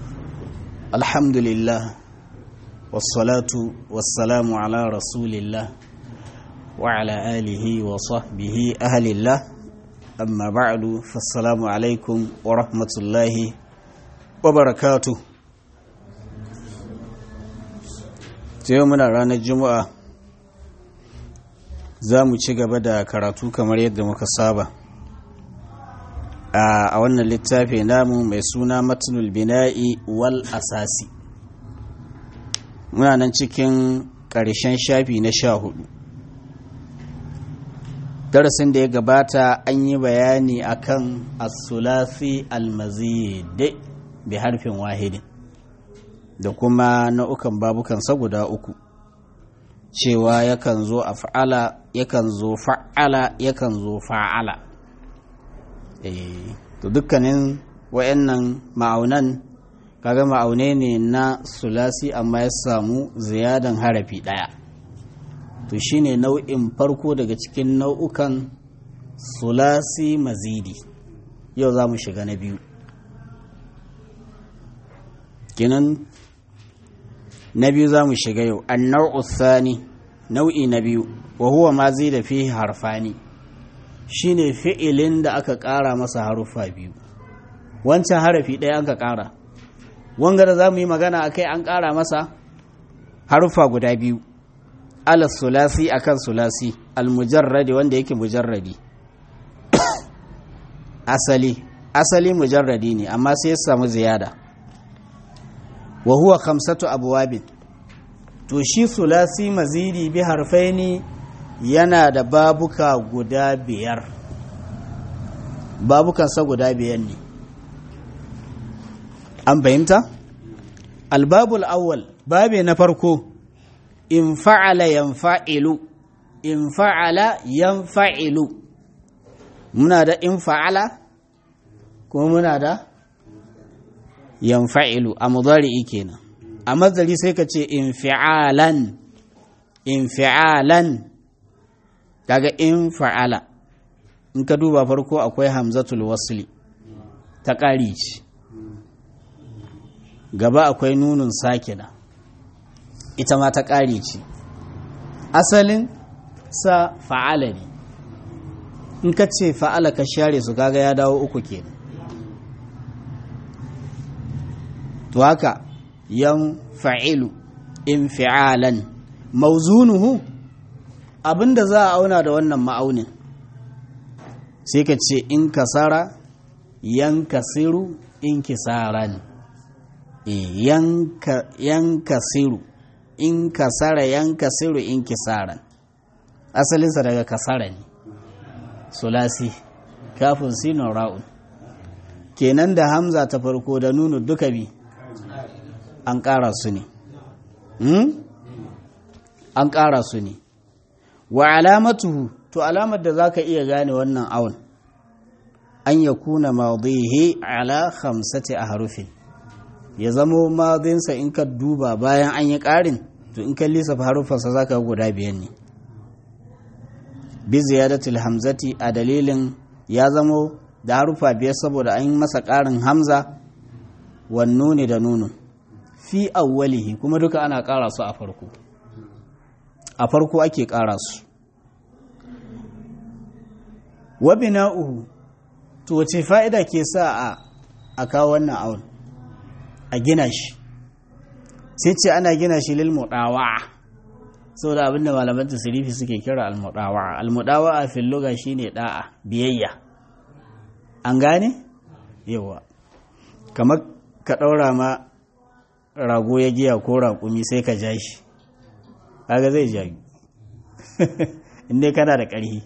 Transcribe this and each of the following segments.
الحمد لله والصلاة والسلام على رسول الله وعلى آله وصحبه أهل الله أما بعد فالسلام عليكم ورحمة الله وبركاته يومنا رانا الجمعة za mu ci gaba da karatu kamar yadda muka saba a wannan littafi namu mai suna matnul bina'i wal asasi muna nan cikin ƙarshen shafi na sha hudu darasin da ya gabata an yi bayani akan as-sulasi al-mazid bi harfin wahidin da kuma nau'ukan babukansa guda uku cewa yakan zo a fa'ala yakan zo fa'ala yakan zo fa'ala to dukkanin wayannan ma'aunan kaga ma'aune ne na sulasi amma ya samu ziyadan harafi ɗaya to shine nau'in farko daga cikin nau'ukan sulasi mazidi yau za mu shiga na biyu kinan na biyu za mu shiga yau an nau'u sani nau'i na biyu wa huwa ma zai da fi harfani shine fi'ilin da aka ƙara masa haruffa biyu wancan harafi ɗaya aka ƙara wanga da za mu yi magana a kai an ƙara masa haruffa guda biyu ala sulasi akan sulasi almujarradi wanda yake mujarradi asali asali mujarradi ne amma sai ya samu ziyada wa huwa khamsatu abwabin to shi sulasi mazidi bi harfaini yana da babuka guda biyar babukansa guda biyar ne an fahimta albabul awwal babe na farko in fa'ala yanfa'ilu in fa'ala yanfa'ilu muna da in fa'ala kuma muna da yanfa'ilu a mudari'i kenan a mazari sai ka ce infi'alan infi'alan kaga in fa'ala in ka duba farko akwai hamzatul wasli ta ƙari ce gaba akwai nunun sakina ita ma ta ƙari ce asalin sa fa'ala ne in ka ce fa'ala ka share su kaga ya dawo uku kenan to haka yan fa'ilu in fi'alan mauzunuhu abinda za a auna da wannan ma'aunin sai ka ce in kasara yan kasiru in kisaran yan kasiru in kasara yan kasiru in kisaran asalinsa daga kasara ne sulasi kafin sinon ra'un kenan da hamza ta farko da nunu duka bi an ƙara su ne an ƙara su ne wa alamatuhu to alamar da za ka iya gane wannan awon an ya kuna maudihi ala khamsati a harufin ya zamo madinsa in ka duba bayan an yi ƙarin to in ka lissafa harufansa za ka guda biyan ne bi ziyadatul hamzati a dalilin ya zamo da harufa biyar saboda an yi masa ƙarin hamza wannu ne da nunun fi awwalihi kuma duka ana ƙara su a farko a farko ake ƙara su wa bina'uhu to wace fa'ida ke sa a a kawo wannan awon a gina shi sai ce ana gina shi lil mudawa saboda abinda malaman tasirifi suke kira al mudawa al mudawa a fil lugha shine da'a biyayya an gane yawa kamar ka ɗaura ma rago ya giya ko raƙumi sai ka ja shi kaga zai jayu inda kana da ƙarfi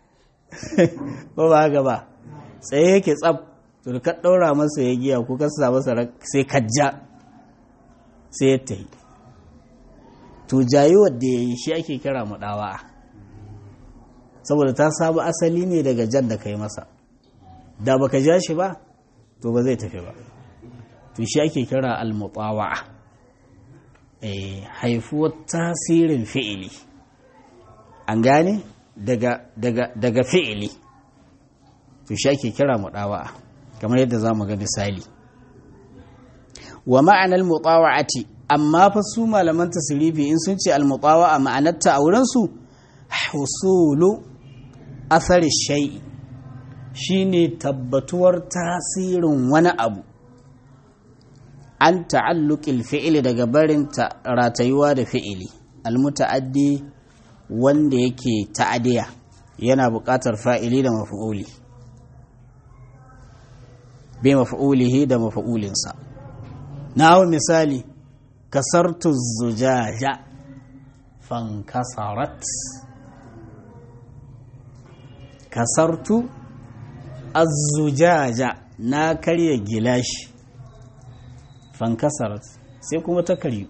ko ba haka ba tsaye yake tsab to ka ɗaura masa ya giya ko ka sa masa sai ka ja sai ya tayi to jayuwar da ya yi shi ake kira muɗawa saboda ta samu asali ne daga jan da ka yi masa da baka ja shi ba to ba zai tafi ba to shi ake kira al-mutawa'a eh haifuwar tasirin fi'ili an gane daga daga daga fi'ili to shi ake kira mudawa'a kamar yadda zamu ga misali wa ma'anar mutawa'ati amma fa su malaman tasirifi in sun ce almutawa'a ma'anarta a wurinsu husulu athari shai'i shine tabbatuwar tasirin wani abu an ta'alluƙil fi'ili daga barin ratayuwa da fi'ili almuta'addi wanda yake ta'adiya yana buƙatar fa'ili da mafi'uli bai mafi'ulihi da mafi'ulinsa na hau misali kasartu zujaja fankasarat kasartu azzujaja na karya gilashi fankasarat sai kuma ta karyu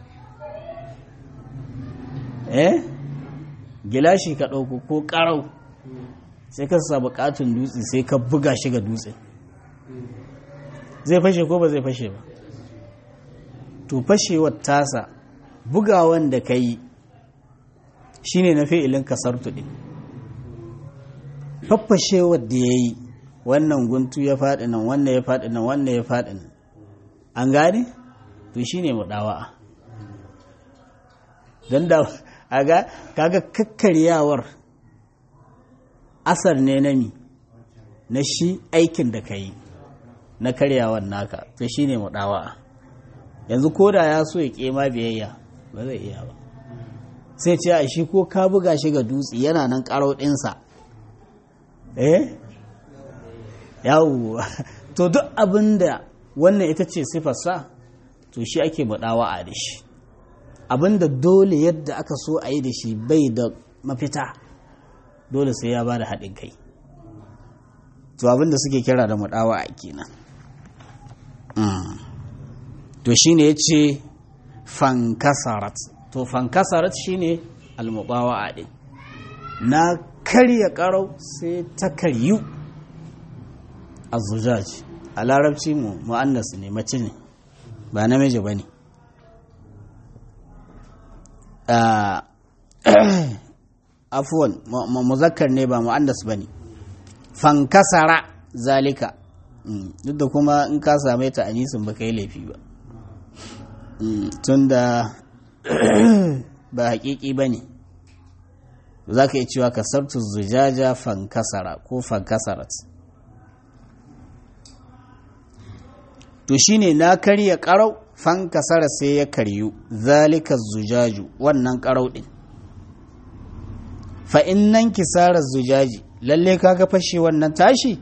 eh gilashi ka ɗauko ko ƙarau sai ka sa buƙatun dutse sai ka buga shi ga dutse zai fashe ko ba zai fashe ba to fashewar tasa bugawan da ka yi shi ne na fi'ilin kasar tuɗi faffashewar da ya yi wannan guntu ya faɗi nan wannan ya faɗi nan wannan ya faɗi nan an gane to shi ne muɗawa'a don da aga kaga kakkaryawar asar ne na mi na shi aikin da ka yi na karyawar naka to shi ne muɗawa'a yanzu ko da ya so ya ƙema biyayya ba zai iya ba sai ce a shi ko ka buga shi ga dutse yana nan ƙarau ɗinsa eh yawo to duk abin da wannan ita ce sifarsa to shi ake muɗawa'a da shi abin da dole yadda aka so a yi da shi bai da mafita dole sai ya ba da haɗin kai to abin da suke kira da muɗawa'a kenan to shi ne ya ce fankasarat to fankasarat shi ne almubawa ɗin na karya ƙarau sai ta karyu a zujaji a larabci mu mu'annas ne mace ne ba namiji ba ne afuwan muzakkar ne ba mu'annas ba ne fankasara zalika duk da kuma in ka same ta anisin ba ka yi laifi ba tun da ba hakiki ba ne za ka yi cewa kasartu zujaja fankasara ko fankasarat to shine na karya karau fankasara sai ya karyu zalika zujaju wannan karau din fa innan kisarar zujaji lalle kaga fashe wannan tashi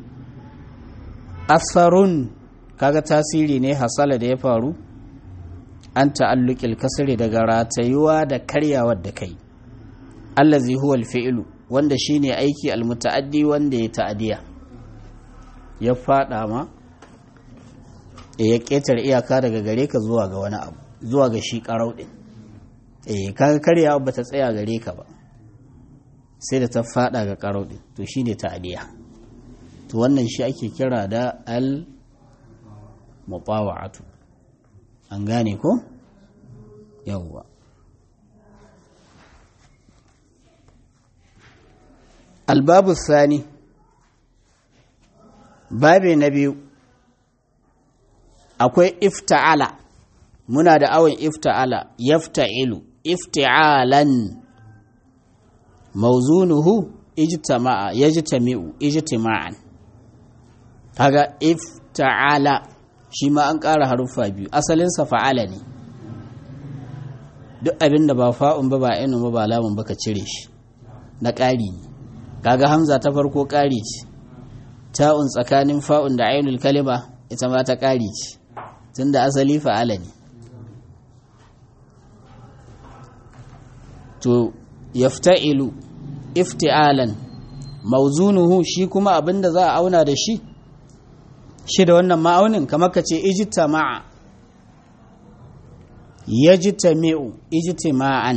asfarun kaga tasiri ne hasala da ya faru an ta'alluƙil kasri daga ratayuwa da karyawar da kai allazi huwa alfi'lu wanda shine aiki almutaaddi wanda ya ta'adiya ya fada ma ya ƙetare iyaka daga gare ka zuwa ga wani abu zuwa ga shi ƙarau ɗin eh kaga karyawa ba ta tsaya gare ka ba sai da ta fada ga ƙarau ɗin to shine ta'adiya to wannan shi ake kira da al mutawa'atu an gane ko yawwa albabu sani babe na biyu akwai ifta'ala muna da awon ifta'ala yafta'ilu ifti'alan mauzunuhu ijtama'a yajtami'u ijtima'an kaga ifta'ala shi ma an ƙara haruffa biyu asalinsa fa'ala ne duk abin da ba fa'un ba ba inu ba ba lamun ba ka cire shi na ƙari ne kaga hamza ta farko ƙari ce ta'un tsakanin fa'un da ainul kalima ita ma ta ƙari ce tun da asali fa'ala ne to yafta'ilu ifti'alan mauzunuhu shi kuma abin da za a auna da shi shi da wannan ma'aunin kamar ka ce ijtama'a yajtami'u ijtima'an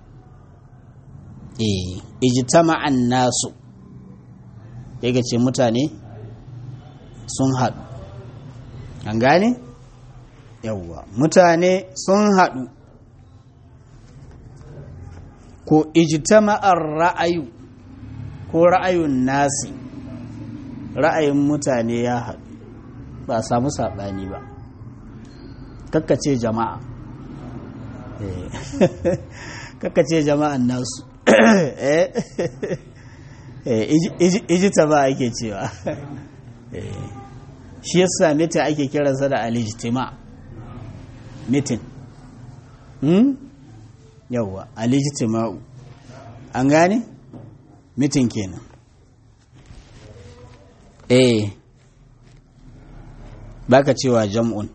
eh ijtama'an nasu yake ce mutane sun haɗu an gane yawwa mutane sun haɗu ko ijtama'ar ra'ayu ko ra'ayun nasi ra'ayin mutane ya haɗu ba a samu saɓani ba kakkace jama'a kakkace jama'an nasu ijita ba ake cewa shi yasa mitin ake kiransa da alijtima mitin yawwa alijtima'u an gane mitin kenan eh baka cewa jam'un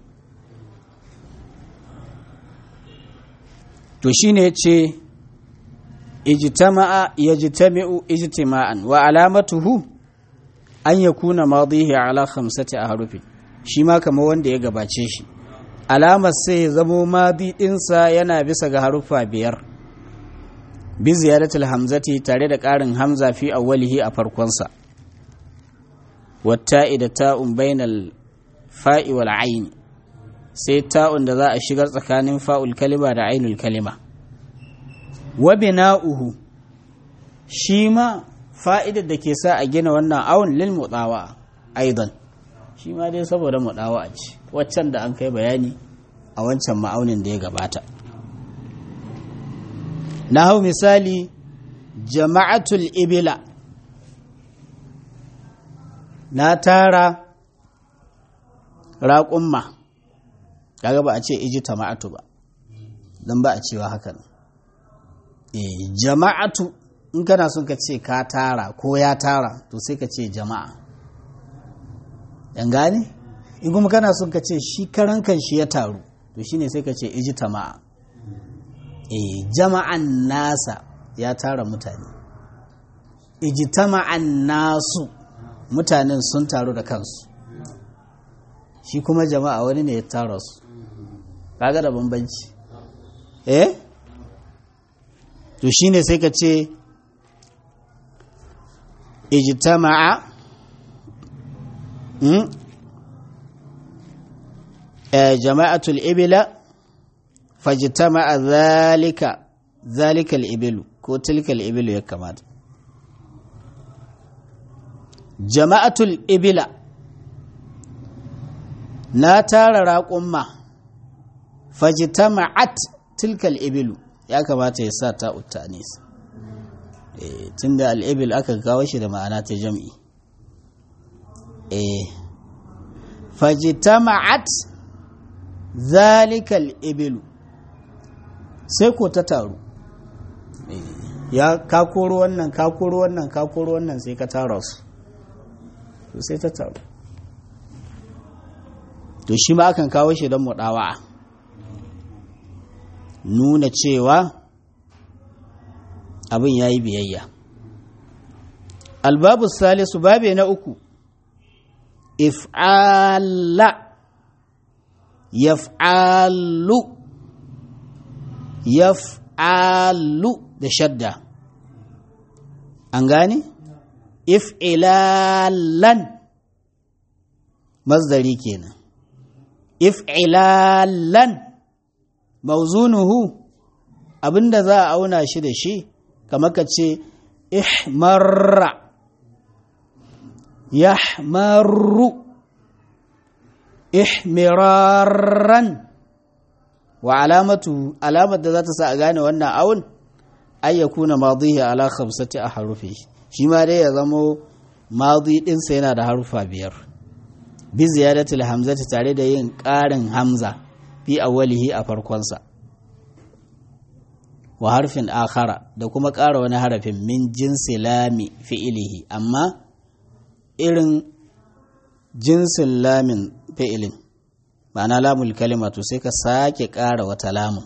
to shine yace ijtama'a yajtami'u ijtima'an wa alamatuhu an yakuna madihi ala khamsati ahrufin shi ma kamar wanda ya gabace shi alamar sai zamo madi dinsa yana bisa ga haruffa biyar bi ziyaratul hamzati tare da ƙarin hamza fi awwalihi a farkonsa watta'i da ta'un bainal fa'i wal ayn sai ta'un da za a shigar tsakanin fa'ul kalima da ainul kalima wa bina'uhu shi ma fa'idar da ke sa a gina wannan awon lil mutsawa aidan shi ma dai saboda mutsawa ce waccan da an kai bayani a wancan ma'aunin da ya gabata na hau misali jama'atul ibila na tara raƙumma kaga ba a ce iji tama'atu ba don ba a cewa hakan e, jama'atu in kana son ka ce ka tara ko ya tara to sai ka ce jama'a yan gane in kuma kana son ka ce shi karan kan shi ya taru to shine sai ka ce iji tama'a e, jama'an nasa ya tara mutane iji tama'an nasu mutanen sun taru da kansu shi kuma jama'a wani ne ya tara su kaga da bambanci eh to shine sai ka ce ijtama'a hmm? eh, jama'atul ibila fajtama'a zalika zalika al-ibilu ko tilka al-ibilu ya kamata jama'atul ibila na tara raƙumma fajtama'at tilkal ibilu ya kamata ya sa ta utanis eh tunda al-ibil aka kawo shi da ma'ana ta jam'i eh fajtama'at zalikal ibilu sai ko ta taru ya ka koro wannan ka koro wannan ka koro wannan sai ka tara su to sai ta taru to shi ma akan kawo shi don muɗawa nuna cewa abin ya yi biyayya albabu salisu babe na uku if'ala yaf'alu yaf'alu da shadda an gane if'ilalan mazdari kenan if'ilalan mauzunuhu abinda za a auna shi da shi kamar ka ce ihmarra yahmarru ihmirarran wa alamatu alamar da za ta sa a gane wannan awun ayyakuna madihi ala khamsati a harufi shi ma dai ya zamo madi ɗinsa yana da harufa biyar bi ziyadatul hamzati tare da yin ƙarin hamza fi awwalihi a farkonsa wa harfin akhara da kuma ƙara wani harafin min jinsi lami fi'ilihi amma irin jinsin lamin fi'ilin ma'ana lamul kalima to sai ka sake ƙara wata lamun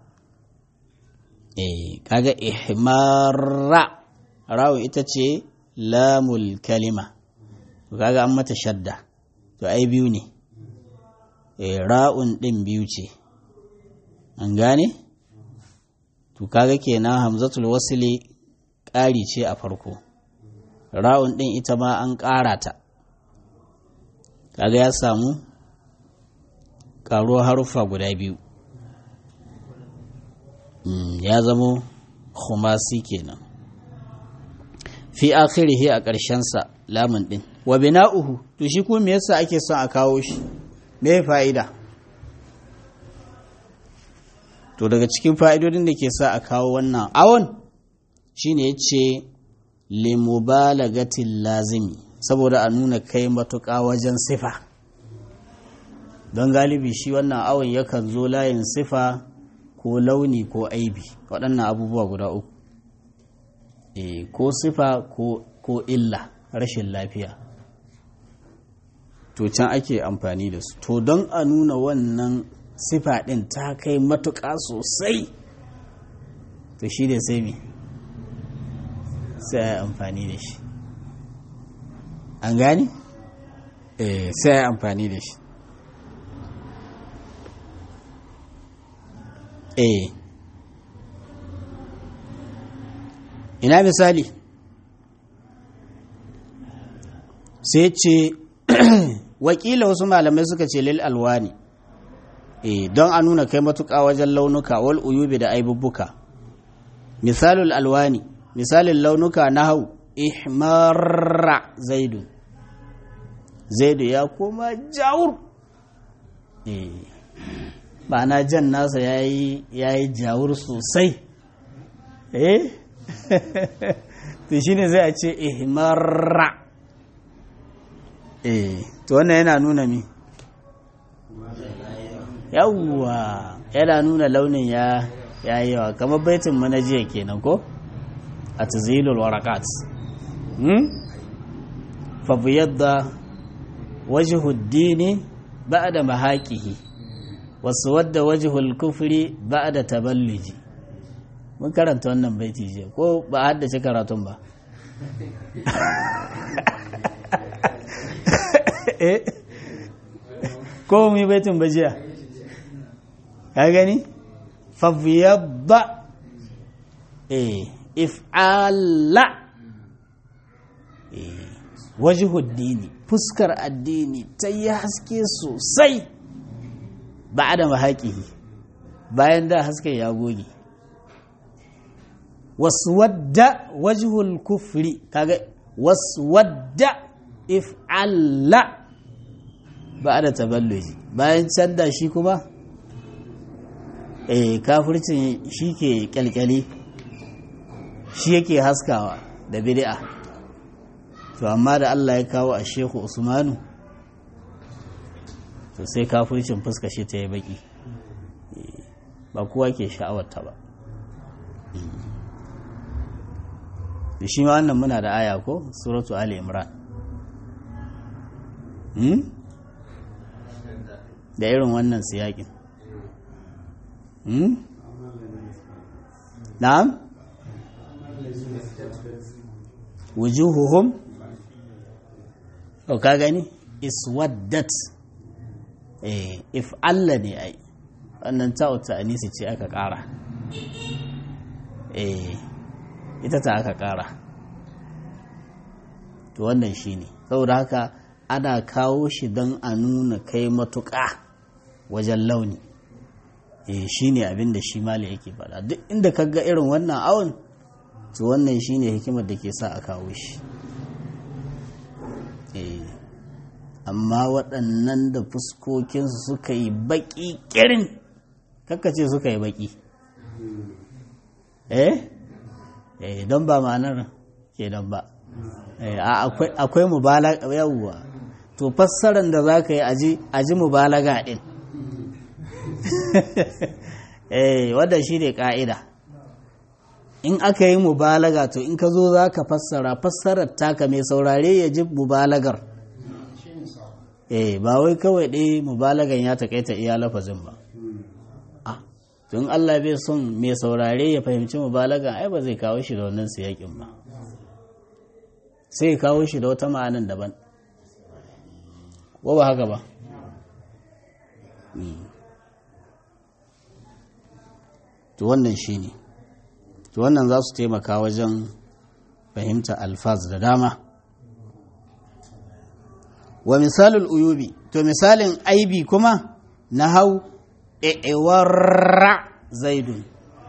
eh kaga ihmarra rawu ita ce lamul kalima to kaga an mata shadda to ai biyu ne e, ra'un ɗin biyu ce an gane to kaga kenan hamzatul wasili ƙari ce a farko ra'un ɗin ita ma an ƙara ta kaga ya samu ƙaruwar haruffa guda biyu ya zamo khumasi kenan fi akhirihi a ƙarshensa lamun ɗin wa bina'uhu to shi kuma me yasa ake son a kawo shi me fa'ida to daga cikin fa'idodin da ke sa a kawo wannan awon shine ya ce limubalagatin lazimi saboda a nuna kai matuƙa wajen sifa don galibi shi wannan awon yakan zo layin sifa ko launi ko aibi waɗannan abubuwa guda uku e, ko sifa ko, ko illa rashin lafiya to can ake amfani da su to don a nuna wannan sifa ɗin ta kai matuƙa sosai to shi ne sai me sai a yi amfani da shi an gani? eh sai a yi amfani da shi eh ina misali sai ce wakila wasu malamai suka ce lil alwani eh don a nuna kai matuƙa wajen launuka wal uyubi da aibubbuka misalul alwani misalin launuka na hau ihmarra zaidu zaidu ya koma jawur eh ma'ana jan nasa ya yi jawur sosai eh to shine zai a ce ihmarra eh to wannan yana nuna mi yawwa yana nuna launin ya ya yi yawa kamar baitin manajiya kenan ko a tazilul warakat hmm? fa biyadda wajhu dini ba'da mahaqihi wasu wadda wajhul kufri ba'da taballuji mun karanta wannan baiti je ko ba haddace karatun ba ko mu yi baitin bajiya ka gani fafiyabba eh if'ala eh wajhud dini fuskar addini ta yi haske sosai ba da mahaƙihi bayan da hasken ya goge wasu wadda wajhul kufri kaga wasu wadda if'ala ba da taballuji bayan canza shi kuma eh kafircin shi ke kyalkyali shi yake haskawa da bid'a to amma da Allah ya kawo a shehu usmanu to sai kafircin fuska shi ta yi baki ba kowa ke sha'awarta ba da shi ma wannan muna da aya ko suratu ali imran da irin wannan siyakin na'am wujuhuhum ka gani iswaddat eh if Allah ne ai wannan ta'uta anisi ce aka kara eh ita ta aka kara to wannan shine saboda haka ana kawo shi don a nuna kai matuƙa wajen launi e shi ne abin da shi mali yake faɗa duk inda ka ga irin wannan awon to wannan shi ne hikimar da ke sa a kawo shi amma waɗannan da fuskokinsu suka yi baƙi ƙirin ce suka yi baƙi eh don ba ma'anar ke don ba akwai mubalaga yawwa to fassarar da za ka yi aji mubalaga ɗin eh wadda shi ne ƙa'ida in aka yi mubalaga to in ka zo za ka fassara fassarar taka mai saurare ya ji mubalagar eh ba wai kawai ɗaya mubalagan ya taƙaita iya lafazin ba tun Allah bai son mai saurare ya fahimci mubalagan ai ba zai kawo shi da wannan siyakin ba sai kawo shi da wata ma'anan daban ko ba haka ba to wannan shi ne to wannan za su taimaka wajen fahimta alfaz da dama wa misalul uyubi to misalin aibi kuma na hau ewarra zaidun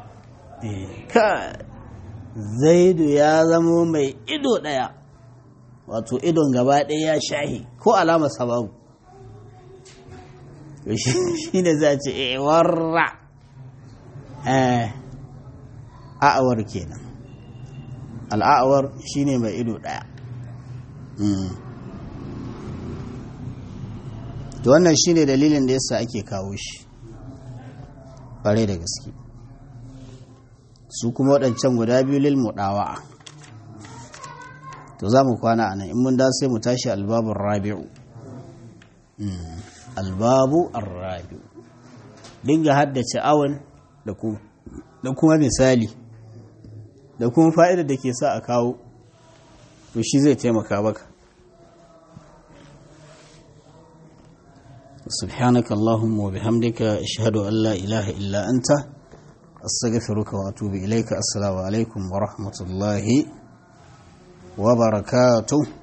ka zaidu ya zamo mai ido ɗaya wato idon gaba ɗaya ya shahi ko alama sababu shi ne za ce ewarra a'awar kenan al'a'awar shine mai ido ɗaya to wannan shine dalilin da yasa ake kawo shi ƙwarai da gaske su kuma waɗancan guda biyu lil muɗawa'a to za mu kwana a nan in mun da sai mu tashi albabun rabi'u albabu arrabi'u dinga haddace awon da kuma misali da kuma fa'idar da ke sa a kawo to shi zai taimaka baka سبحانك اللهم وبحمدك أشهد أن لا إله إلا أنت أستغفرك وأتوب إليك السلام عليكم ورحمة الله وبركاته